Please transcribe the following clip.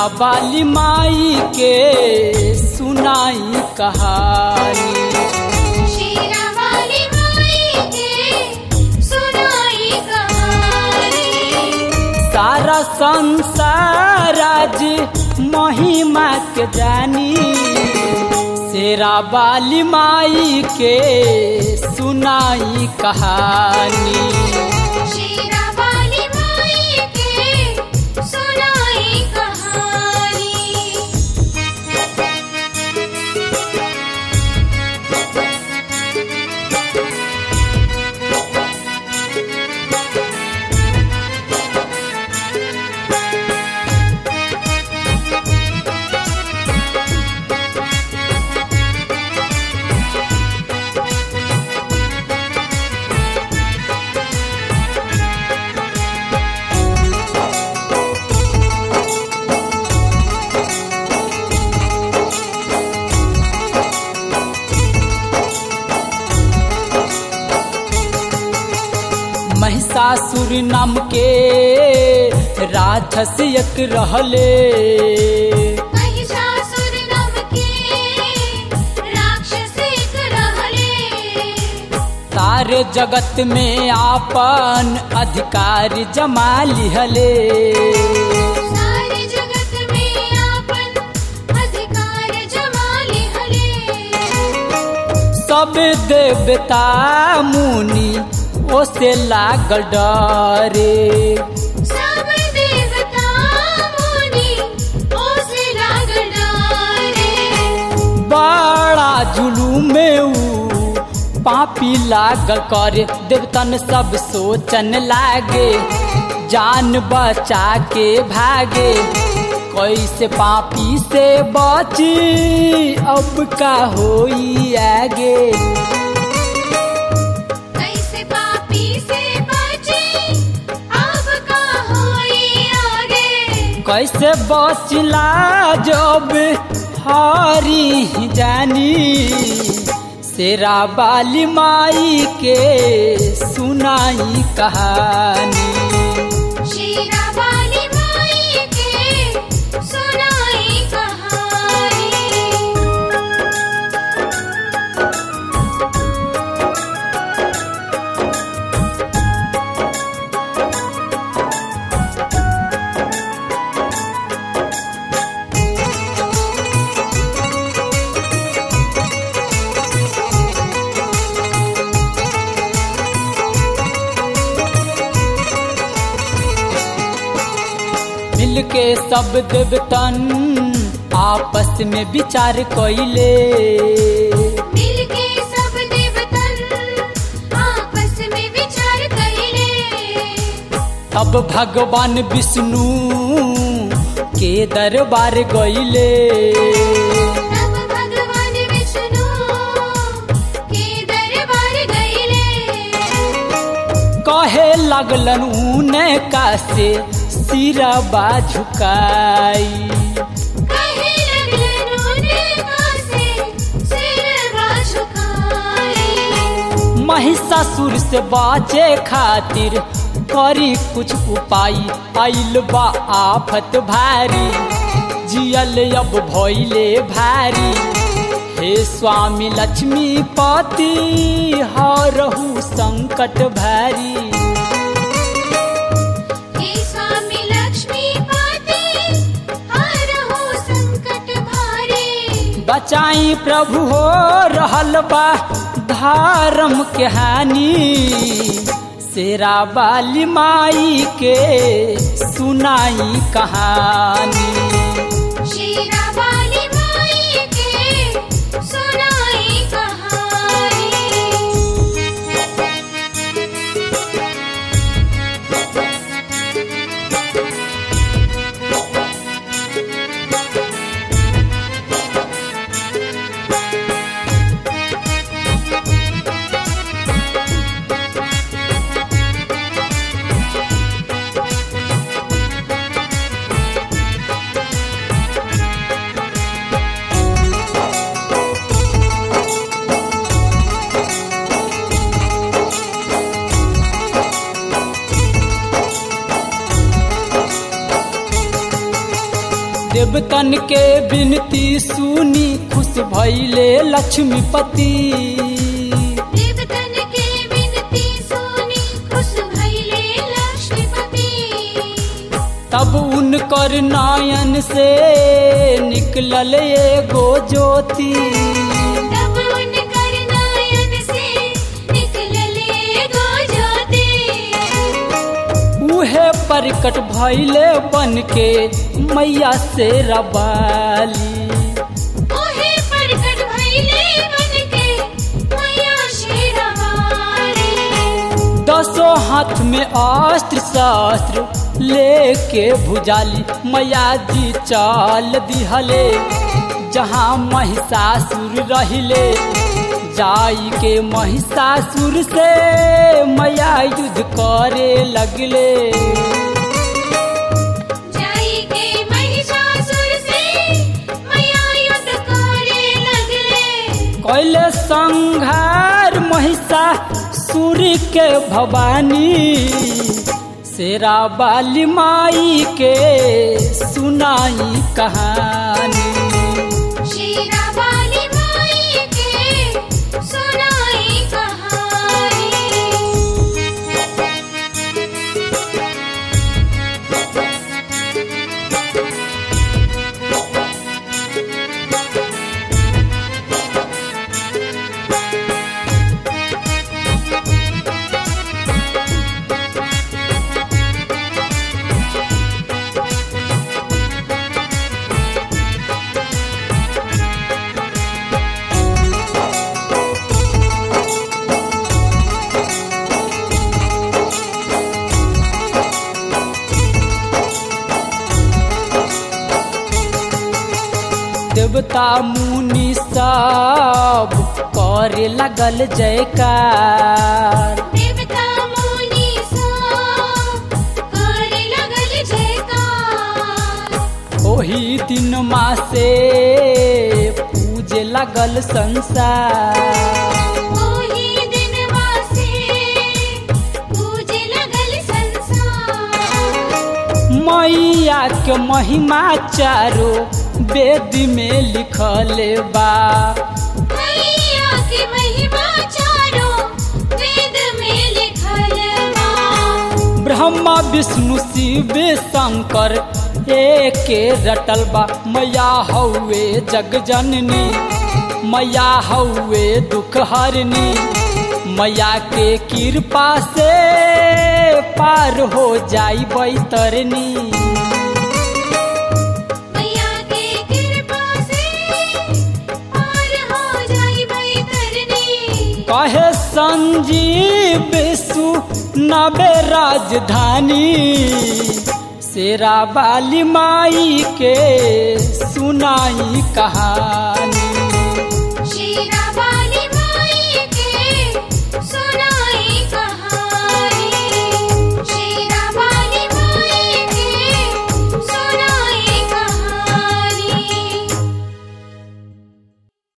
बाली माई के सुनाई कहानी शीरा वाली माई के सुनाई कहानी सारा संसार आज महिमा के जानी शेरा बाली माई के सुनाई कहानी शीरा वाली माई के सुनाई कहानी महिषासुर नाम के राक्षस एक रहले महिषासुर नाम के राक्षस एक रहले सारे जगत में आपन अधिकार जमा लिहले सारे जगत में आपन अधिकार जमा लिहले सब देवता मुनि ओसे लागल डरे सब देवता मुनि ओसे लागल डरे बड़ा जुलूम में ऊ पापी लागल करे देवतन सब सोचन लागे जान बचा के भागे कैसे पापी से बची अब का होई आगे कैसे पापी से बचे अब का होई आगे कैसे बचला जब हारी जानी शेरा बाली माई के सुनाई कहानी शीरा वाली माई के सुनाई कहानी मिलके सब देवतन आपस में विचार कैले मिलके सब देवतन आपस में विचार कइले अब भगवान विष्णु के दरबार गईले तब भगवान विष्णु के दरबार गइले कहे लगलन ऊने का से सिरबा झुकाई कहे लगलन उनका से सिरवा झुकाए महिषासुर से बाचे खातिर करी कुछ उपाय आइल बा आफत भारी जियल अब भइले भारी हे स्वामी लक्ष्मी पति हरहु संकट भारी हे स्वामी लक्ष्मी पाते हर हो संकट भारे बचाई प्रभु हो रहल बा धर्म के हानि शेरा बाली माई के सुनाई कहानी शीरा वाली माई के सुनाई कहानी देवतन के बिनती सुनी खुश भैले लक्ष्मीपति देवतन के विनती सुनी खुश भइले लक्ष्मीपति तब उनकर नयन से निकलल एगो ज्योति तब उनकर नयन से निकलले गो ज्योति उहे प्रकट भैले बन के मैया से रबाली ओहे प्रकट भइले बनके मैया शेरावाली दसों हाथ में अस्त्र शस्त्र लेके भुजाली मैया जी चल दिहले जहाँ महिषासुर रहिले जाई के महिषासुर से मैया युद्ध करे लगले जाई के महिषासुर से मैया युद्ध करे लगले कैले संघार महिषासुर के भवानी शेरा बाली माई के सुनाई कहानी शेरावाली माई के सुनाई कहानी देवता मुनि सब करे लगल जयकार देवता मुनि सब करे लगल जयकार ओही दिन माँ से पूजे लगल संसार ओही दिनवा से पूजे लगल संसार मैया के महिमा चारो वेद में लिखल बा मैया के महिमा चारों वेद में लिखल बा ब्रह्मा विष्णु शिव शंकर एके रटल बा मैया हौवे जग जननी मैया हौवे दुख हरनी मैया के कृपा से पार हो जाई बैतरनी मैया के कृपा से पार हो जाई बैतरनी कहे संजीव सु नबे राजधानी शेरा बाली माई के सुनाई कहानी